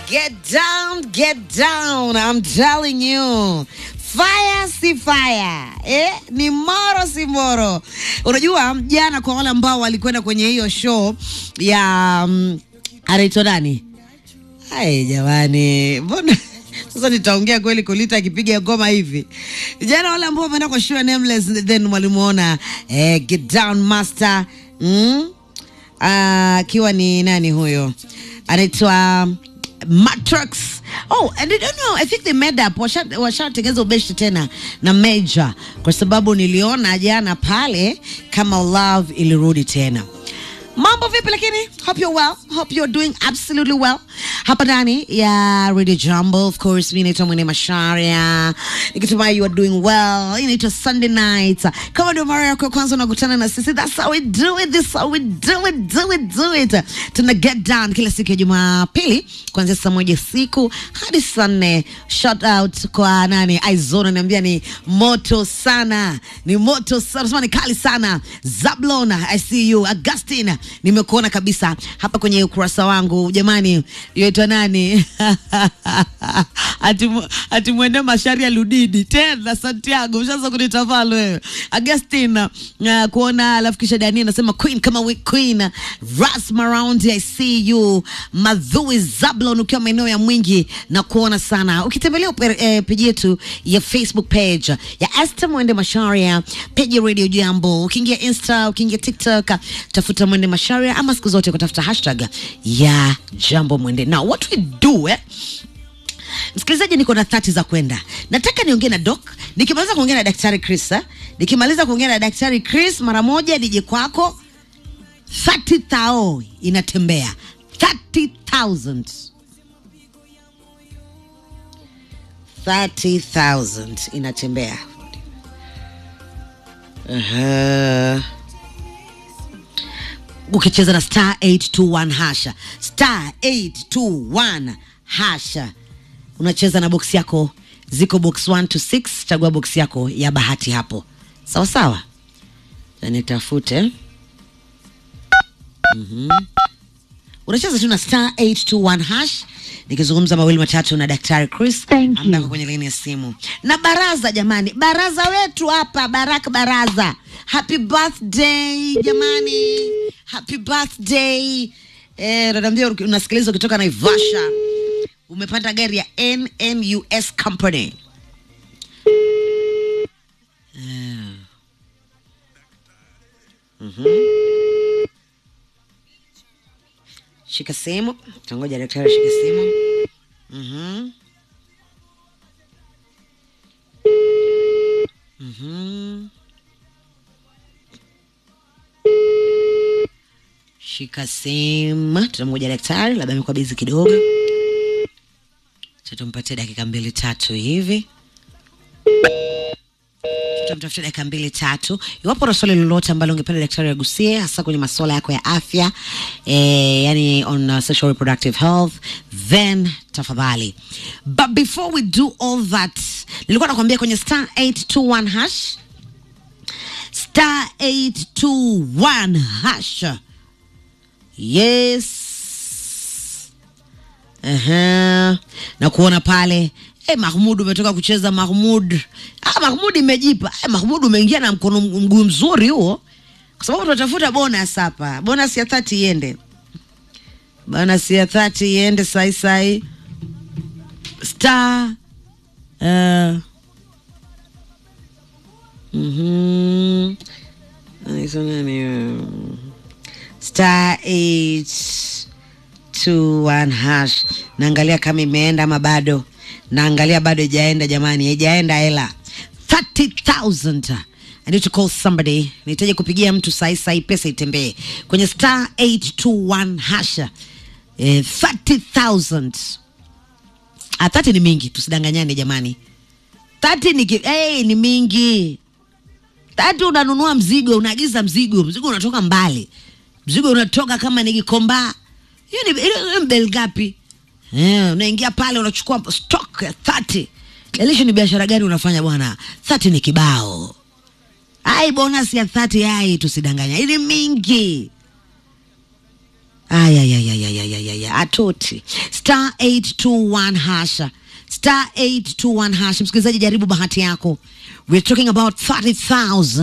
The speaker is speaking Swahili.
Get down, get down. I'm telling you. Fire si fire. Eh, ni moro si moro. Unajua jana kwa wale ambao walikwenda kwenye hiyo show ya um, anaitwa nani? Hai jamani. Mbona sasa nitaongea kweli Kolita akipiga ngoma hivi. Jana wale ambao wameenda kwa show ya Nameless then walimuona eh, Get Down Master. Mm? akiwa ni nani huyo anaitwa Matrix. Oh, and I don't know. I think they made up. Washa- Washatengeza ubeshi tena na Major kwa sababu niliona jana pale kama love ilirudi tena. Mambo vipi lakini? Hope you're well. Hope you're doing absolutely well. Hapa ndani ya Radio Jumbo, of course, mimi naitwa Mwene Masharia. Nikitumai you are doing well. Hii inaitwa Sunday night. Kama ndio mara yako ya kwanza unakutana na sisi, that's how we do it. This is how we do it, do it, do it. Tuna get down kila siku ya Jumapili kuanzia saa moja siku hadi saa nne. Shout out kwa nani? Aizona ananiambia ni moto sana. Ni moto sana. Nasema ni kali sana. Zablon, I see you. Augustine, nimekuona kabisa hapa kwenye ukurasa wangu. Jamani, yaitwa nani? ati ati mwende Masharia Ludidi tena Santiago, ushaanza kunitafalo wewe. Augustine, uh, kuona alafu kisha Dani anasema queen kama we queen. Ras Maraundi, I see you. Madhui Zablon ukiwa maeneo ya Mwingi na kuona sana. Ukitembelea upe- eh, peji yetu ya Facebook page ya Esther Mwende Masharia, page ya Radio Jambo. Ukiingia Insta, ukiingia TikTok, tafuta Mwende Masharia ama siku zote kutafuta hashtag ya Jambo Mwende. Now what we do eh? Msikilizaji, niko na thati za kwenda. Nataka niongee na doc, nikimaliza kuongea na daktari Chris eh? nikimaliza kuongea na daktari Chris mara moja nije kwako 30,000 inatembea 30,000 30,000 inatembea. Aha. Ukicheza na star 821 hasha star 821 hasha, unacheza na box yako, ziko box 1 to 6. Chagua box yako ya bahati hapo, sawa sawa. Na nitafute unacheza tu na star 821 hash nikizungumza mawili matatu na daktari Chris Thank you. ambaye ako kwenye laini ya simu na baraza jamani baraza wetu hapa baraka baraza happy birthday jamani happy birthday eh naambia unasikiliza ukitoka Naivasha umepanda gari ya NNUS company Eh. Mhm. Shika simu, tangoja daktari ashike simu. Mhm. Mhm. Shika simu, tunamgoja daktari, labda amekuwa bizi kidogo. Acha tumpatie dakika mbili tatu hivi tutamtafuta dakika mbili tatu. Iwapo na swali lolote ambalo ungependa daktari agusie, hasa kwenye masuala yako ya afya eh, yani on uh, sexual reproductive health, then tafadhali. But before we do all that, nilikuwa nakwambia kwenye star 821 hash star 821 hash yes Aha. na kuona pale hey, Mahmud umetoka kucheza Mahmud. Ah, Mahmud imejipa. Hey, Mahmud umeingia na mkono mguu mzuri huo, kwa sababu tunatafuta bonus hapa. Bonus ya 30 iende, bonus ya 30 iende sai sai star uh, mhm Anaitwa nani huyo? star 8 two one hash. Naangalia kama imeenda ama bado. Naangalia bado ijaenda jamani, haijaenda hela 30,000. I need to call somebody. Nahitaji kupigia mtu sahi sahi, pesa itembee kwenye star 821 hasha. Eh, 30,000. Ah, 30 ni mingi, tusidanganyane jamani. 30 ni ki- hey, ni mingi. Tatu unanunua mzigo, unaagiza mzigo, mzigo unatoka mbali, mzigo unatoka kama ni Gikomba. Hiyo ni hiyo- hiyo ni bei ngapi? Eh, unaingia pale unachukua stock ya 30. Jalishi ni biashara gani unafanya bwana? 30 ni kibao. Ai, bonus ya 30 ai, tusidanganya, ili mingi. ayayayayayayaya atoti star 821 hasha star 821 hasha msikilizaji jaribu bahati yako we're talking about 30000